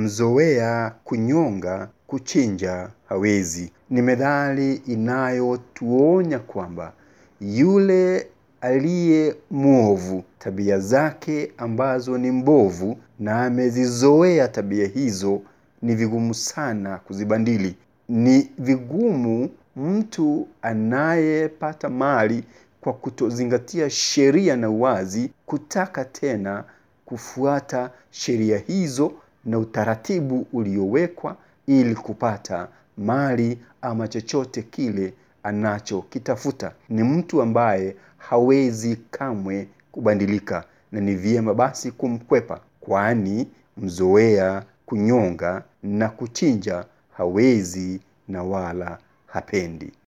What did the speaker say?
mzoea kunyonga kuchinja hawezi. Ni methali inayotuonya kwamba yule aliye mwovu, tabia zake ambazo ni mbovu na amezizoea tabia hizo, ni vigumu sana kuzibadili. Ni vigumu mtu anayepata mali kwa kutozingatia sheria na uwazi kutaka tena kufuata sheria hizo na utaratibu uliowekwa ili kupata mali ama chochote kile anachokitafuta. Ni mtu ambaye hawezi kamwe kubadilika na ni vyema basi kumkwepa kwani mzoea kunyonga na kuchinja hawezi na wala hapendi.